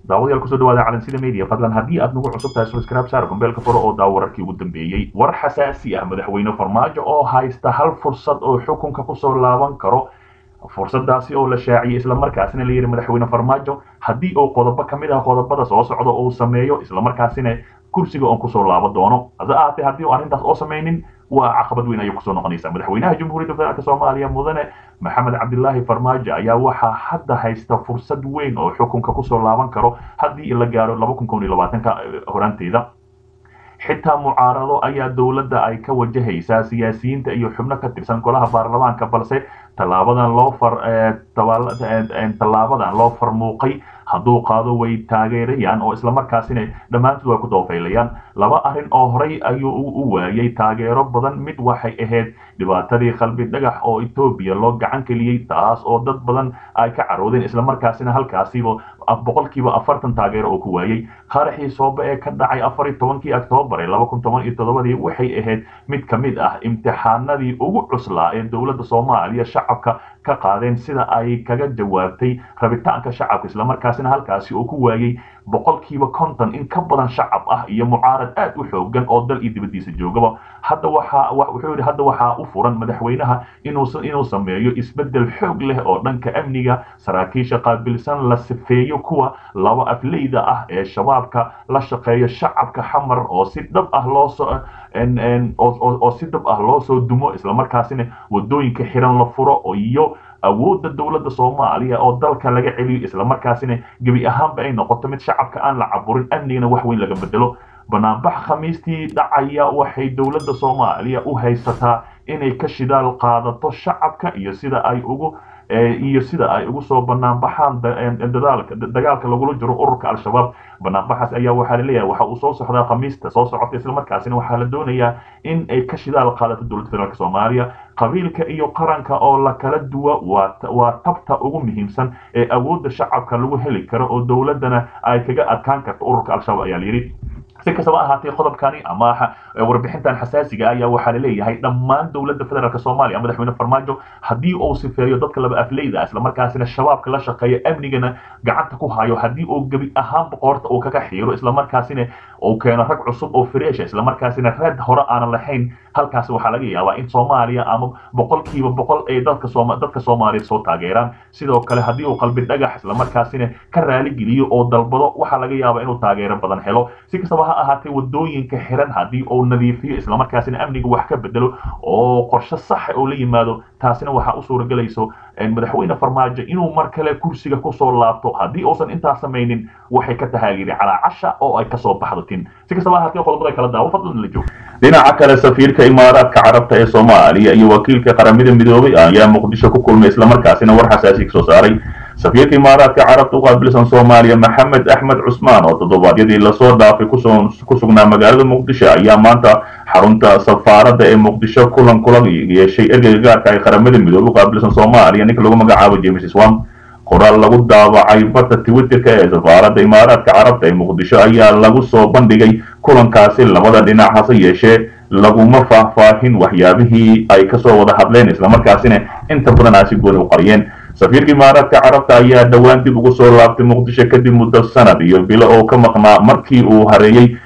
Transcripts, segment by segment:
daawadayaal kusoo dhawaada calansida media fadlan haddii aad nagu cusub tahay subscribe saar gombeelka furo oo daawo wararkii ugu dambeeyey war xasaasi ah madaxweyne farmaajo oo haysta hal fursad oo xukunka kusoo laaban karo fursadaasi oo la shaaciyey islamarkaasina la yidhi madaxweyne farmaajo haddii uu qodobo ka mid ah qodobada soo socda uu sameeyo islamarkaasina kursiga oon kusoo laaban doono hase ahaatee haddii uu arrintaas oo samaynin waa caqabad weyn ayay kusoo noqonaysaa madaxweynaha jamhuuriyadda federaalk soomaaliya mudane maxamed cabdilaahi farmaajo ayaa waxaa hadda haysta fursad weyn oo xukunka kusoo laaban karo haddii la gaaro laba kun koon iyo labaatanka horaanteeda xitaa mucaarado ayaa dowladda ay ka wajahaysaa siyaasiyiinta iyo xubno ka tirsan golaha baarlamaanka balse tallaabadan loo far tallaabadan loo farmuuqay hadduu qaado way taageerayaan oo islamarkaasina dhammaantood way ku doofaylayaan laba arrin oo horey ayuu u waayay taageero badan mid waxay ahayd dhibaatadii qalbi dhagax oo etoobiya loo gacan geliyey taas oo dad badan ay ka caroodeen islamarkaasina halkaasiba boqolkiiba afartan taageero oo ku waayey qaraxii soobe ee ka dhacay afar iyo tobankii oktoobar ee laba kun toban iyo toddobadii waxay ahayd mid ka mid ah imtixaanadii ugu cuslaa ee dowladda soomaaliya shacabka ka qaadeen sida ay kaga jawaabtay rabitaanka shacabka islamarkaasina halkaasi uu ku waayey boqolkiiba konton in ka badan shacab ah iyo mucaarad aad u xoogan oo dal iyo dibaddiisa joogaba hadda waxaa wuxuu yidhi hadda waxaa u furan madaxweynaha inuu inuu sameeyo isbeddel xoog leh oo dhanka amniga saraakiisha qaabilsan la sifeeyo kuwa laba afleyda ah ee shabaabka la shaqeeya shacabka xamar oo si dhab ah loo soo oo si dhab ah loo soo dumo islamarkaasina wadooyinka xiran la furo iyo awoodda dowladda soomaaliya oo dalka laga celiyo islamarkaasina gebi ahaanba ay noqoto mid shacabka aan la caburin amnigana wax weyn laga bedelo banaanbax khamiistii dhacaya waxay dowladda soomaaliya u haysataa inay ka shidaal qaadato shacabka iyo sida ay ugu iyo sida ay ugu soo banaanbaxaan dadaalka dagaalka lagula jiro ururka al-shabaab banaanbaxaas ayaa waxaa laleeyahay waxa uu soo socdaa khamiista soo socota islamarkaasina waxaa la doonayaa in ay ka shidaal qaadato dowladda federaalk soomaaliya qabiilka iyo qaranka oo la kala duwa waa tabta ugu muhiimsan ee awoodda shacabka lagu heli karo oo dowladdana ay kaga adkaan karto ururka al-shabaab ayaa layidhi si kastaba ahaatee qodobkani ama warbixintan xasaasiga ayaa waxaa laleeyahay dhammaan dowladda federaalk soomaaliya madaxweyne farmaajo haddii uu sifeeyo dadka laba afleyda ah islamarkaasina shabaabka la shaqeeya amnigana gacanta ku hayo haddii uu gebi ahaanba qoorta uu kaga xiiro islamarkaasina uu keeno rag cusub oo freesha islamarkaasina reed hore aanan lahayn halkaasi waxaa laga yaabaa in soomaaliya ama boqolkiiba boqol ay dadka sooma dadka soomaaliya soo taageeraan sidoo kale haddii uu qalbi dhagax islamarkaasina ka raaligeliyo oo dalbado waxaa laga yaabaa inuu taageero badan helo si kastaba ha ahaatee wadooyinka xiran haddii uu nadiifiyo islamarkaasina amniga wax ka bedelo oo qorshe saxa oo la yimaado taasina waxaa u suuragelayso madaxweyne farmaajo inuu mar kale kursiga kusoo laabto haddii uusan intaas samaynin waxay ka tahaagiri calaa casha oo ay kasoo baxdo tin si kastaba ahaatee qodobada kala daawo fadlan la joog dhinaca kale safiirka imaaraadka carabta ee soomaaliya iyo wakiilka qaramada midoobay ayaa muqdisho ku kulmay islamarkaasina war xasaasi kasoo saaray safiirka imaaraadka carabta u qaabilsan soomaaliya maxamed axmed cusmaan oo toddobaadyadii lasoo dhaafay ku sugnaa magaalada muqdisho ayaa maanta xarunta safaaradda ee muqdisho kulan kula yeeshay ergeyga gaarka ay qaramada midoobay u qaabilsan soomaaliya ninka lagu magacaabo james swam qoraal lagu daabacay barta twitterka ee safaaradda imaaraadka carabta ee muqdisho ayaa lagu soo bandhigay kulankaasi labada dhinac hase yeeshee laguma faahfaahin waxyaabihii ay kasoo wada hadleen islamarkaasina inta badan aasi gooni u qariyeen safiirka imaaraadka carabta ayaa dhowaan dib ugu soo laabtay muqdisho kadib muddo sanad iyo bilo oo ka maqnaa markii uu hareeyey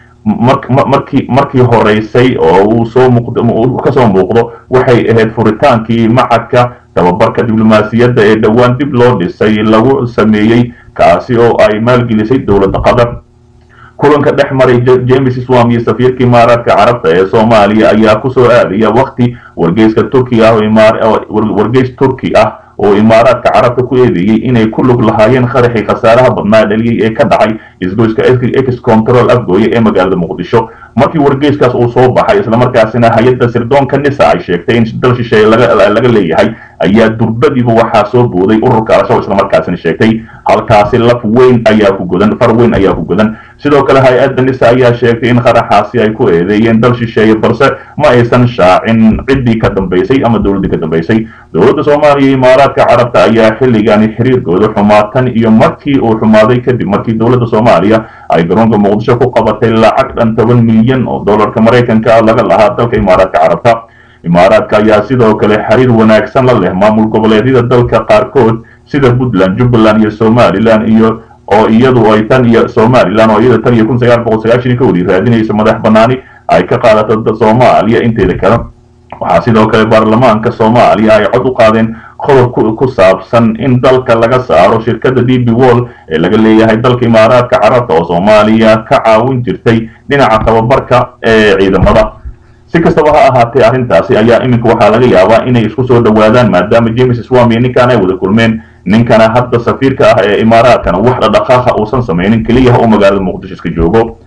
markii markii horeysay oo uu soo kasoo muuqdo waxay ahayd furitaankii macadka tababarka diblomaasiyadda ee dhowaan dib loo dhisay lagu sameeyey kaasi oo ay maalgelisay dowladda qatar kulanka dhex maray james swam iyo safiirka imaaraadka carabta ee soomaaliya ayaa kusoo aadaya wakti wargeyska turki ah wargeys turki ah oo imaaraadka carabta ku eedeeyey inay ku lug lahaayeen qaraxii khasaaraha badnaa dhaliyey ee ka dhacay isgoyska ex control afgooye ee magaalada muqdisho markii wargeyskaas uu soo baxay islamarkaasina hay-adda sirdoonka nisa ay sheegtay in dal shisheeye laga leeyahay ayaa durbadiiba waxaa soo booday ururka al-shabaab islamarkaasina sheegtay halkaasi laf weyn ayaa ku godan far weyn ayaa ku godan sidoo kale hay-adda nisa ayaa sheegtay in qaraxaasi ay ku eedeeyeen dal shisheeye balse ma aysan shaacin ciddii ka dambaysay ama dowladdii ka dambaysay dowladda soomaaliya iyo imaaraadka carabta ayaa xilligani xiriirkooda xumaatan iyo markii uu xumaaday kadib markii dowladda soomaaliya ay garoonka muqdisho ku qabatay lacag dhan toban milyan oo dollarka maraykanka laga lahaa dalka imaaraadka carabta imaaraadka ayaa sidoo kale xiriir wanaagsan la leh maamul goboleedyada dalka qaarkood sida puntland jubbaland iyo somalilan iyo oo iyadu ay tan iyo somalilan oo iyada tan iyo kun sagaal boqol sagaashan ka wadi raadinayso madax banaani ay ka qaadato soomaaliya inteeda kale waxaa sidoo kale baarlamaanka soomaaliya ay cod u qaadeen qodob ku saabsan in dalka laga saaro shirkadda d b wall ee laga leeyahay dalka imaaraadka carabta oo soomaaliya ka caawin jirtay dhinaca tababarka ee ciidamada si kastaba ha ahaatee arrintaasi ayaa iminka waxaa laga yaabaa inay isku soo dhowaadaan maadaama james swami ninkan ay wada kulmeen ninkana hadda safiirka ah ee imaaraadkana wax dhadhaqaaqa uusan samaynin keliyaha uu magaalada muqdisho iska joogo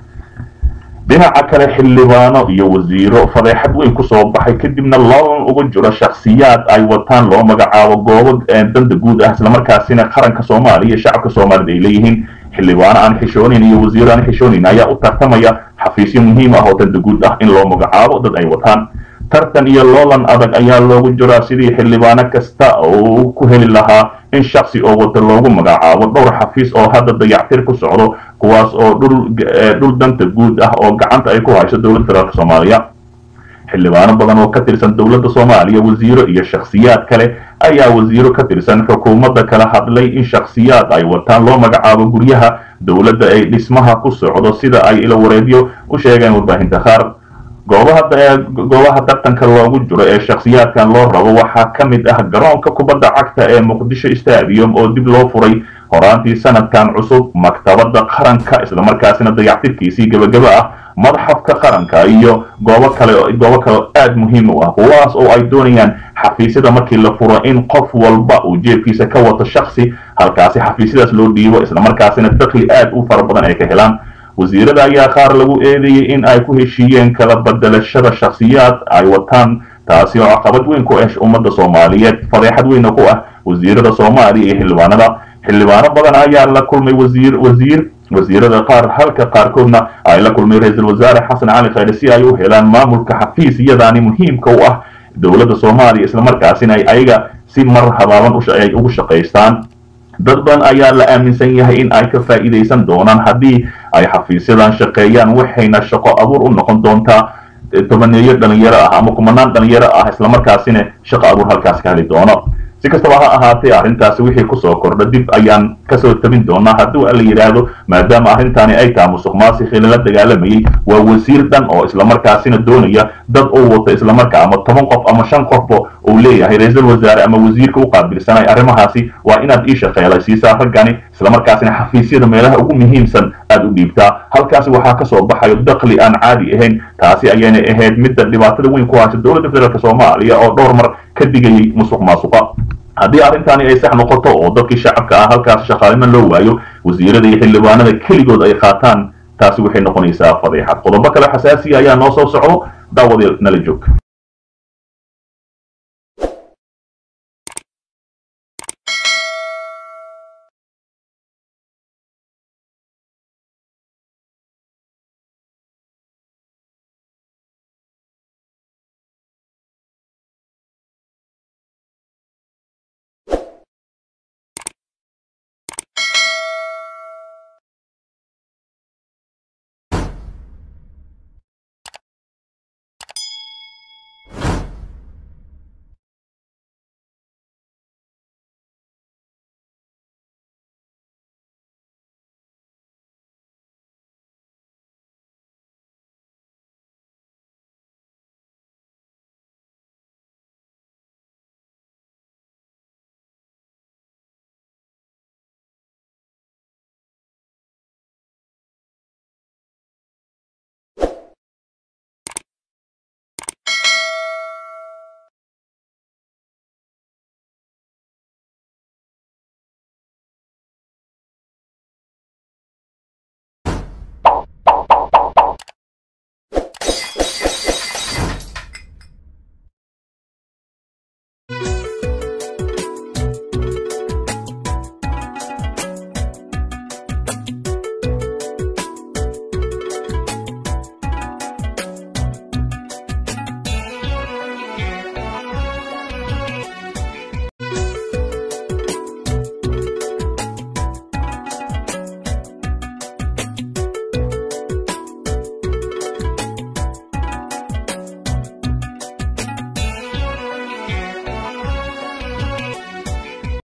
dhinaca kale xildhibaano iyo wasiiro fadeexad weyn kusoo baxay kadibna loolan uga jiro shakhsiyaad ay wataan loo magacaabo goobo danta guud ah islamarkaasina qaranka soomaaliya shacabka soomaalida ay leeyihiin xildhibaano aan xishoonin iyo wasiiro aan xishoonin ayaa u tartamaya xafiisyo muhiim ah oo danta guud ah in loo magacaabo dad ay wataan tartan iyo loolan adag ayaa loogu jiraa sidii xildhibaano kasta oo ku heli lahaa in shaksi oo wata loogu magacaabo dhowr xafiis oo hadda dayactir ku socdo kuwaas oo dhul danta guud ah oo gacanta ay ku hayso dowladda federaalk soomaaliya xildhibaano badan oo ka tirsan dowladda soomaaliya wasiiro iyo shakhsiyaad kale ayaa wasiiro ka tirsan xukuumadda kala hadlay in shakhsiyaad ay wataan loo magacaabo guryaha dowladda ay dhismaha ku socdo sida ay ila wareedyo u sheegeen warbaahinta qaar goobaha goobaha tartanka loogu jiro ee shakhsiyaadkan loo rabo waxaa ka mid ah garoonka kubadda cagta ee muqdisho stadium oo dib loo furay horaantii sanadkan cusub maktabadda qaranka islamarkaasina dayactirkiisii gebagaba ah madxafka qaranka iyo goobo kale goobo kale aada muhiim u ah kuwaas oo ay doonayaan xafiisyada markii la furo in qof walba uu jeebkiisa ka wato shaksi halkaasi xafiisyadaas loo dhiibo islamarkaasina dakli aad u fara badan ay ka helaan wasiirada ayaa qaar lagu eedeeyey in ay ku heshiiyeen kala bedelashada shakhsiyaad ay wataan taasi oo caqabad weyn ku ah ummadda soomaaliyeed fadeexad weyna ku ah wasiirada soomaaliya iyo xildhibaanada xildhibaano badan ayaa la kulmay wasiir wasiir wasiirada qaar halka qaarkoodna ay la kulmay ra-iisul wasaare xasan cali khayre si ay u helaan maamulka xafiisyadaani muhiimka u ah dowladda soomaaliya islamarkaasina ay ayaga si mar habaaban ay ugu shaqaystaan dad badan ayaa la aaminsan yahay in ay ka faa'iidaysan doonaan haddii ay xafiisyadan shaqeeyaan waxayna shaqo abuur u noqon doontaa tobaneeyo dhalinyaro ah ama kumanaan dhalinyaro ah islamarkaasina shaqo abuur halkaas ka heli doono si kastaba ha ahaatee arrintaasi wixii kusoo kordha dib ayaan kasoo tabin doonaa hadduu la yidhaahdo maadaama arrintaani ay taha musuq maasik lala dagaalamayey waa wasiir dhan oo islamarkaasina doonaya dad uu wato islamarkaa ama toban qof ama shan qofba uu leeyahay ra-iisul wasaare ama wasiirka u qaabilsanay arrimahaasi waa inaad ii shaqeelaysiisaa raggani islamarkaasina xafiisyada meelaha ugu muhiimsan aad u dhiibtaa halkaasi waxaa kasoo baxayo dakli aan caadi ahayn taasi ayayna ahayd midda dhibaatada weyn ku haysa dowladda federaalk soomaaliya oo dhowr mar ka digayay musuq maasuqa haddii arrintaani ay sax noqoto oo dadkii shacabka ah halkaas shaqaalimo loo waayo wasiirada iyo xildhibaanada keligood ay qaataan taasi waxay noqonaysaa fadeexad qodobo kale xasaasiya ayaa noo soo socdo daawadeel nala joog